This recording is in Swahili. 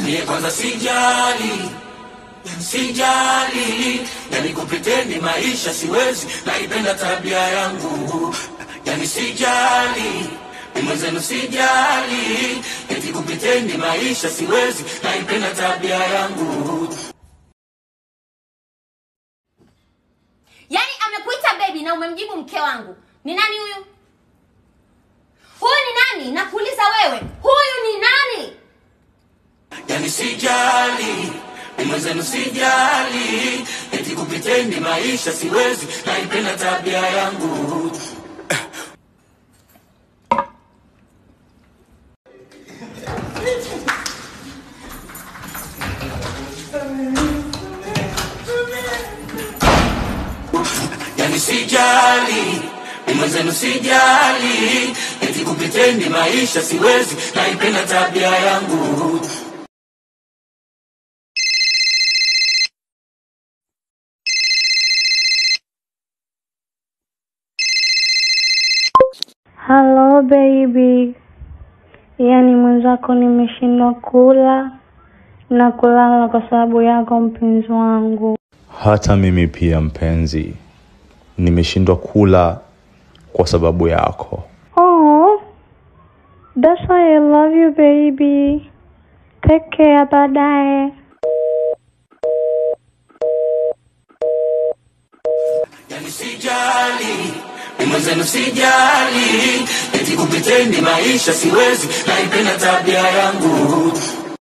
Mie kwanza sijali, sijali, yani kupiteni maisha siwezi, naipenda tabia yangu, yani sijali mwenzenu sijali, eti kupiteni maisha siwezi, naipenda tabia yangu. Yaani amekuita baby na umemjibu mke wangu. Ni nani huyu? Huyu ni nani? Nakuuliza wewe. Huyu ni nani? yani sijali mwenzenu sijali, eti kupiteni maisha siwezi, naipenda tabia yangu. yani sijali mwenzenu sijali, eti kupiteni maisha siwezi, naipenda tabia yangu. Hello baby, yaani mwenzako nimeshindwa kula na kulala kwa sababu yako mpenzi wangu. Hata mimi pia mpenzi, nimeshindwa kula kwa sababu yako. Oh, that's why I love you baby. Take care, baadaye. yani sijali mwenzenu sijali, eti kupiteni maisha siwezi, naipenda tabia yangu.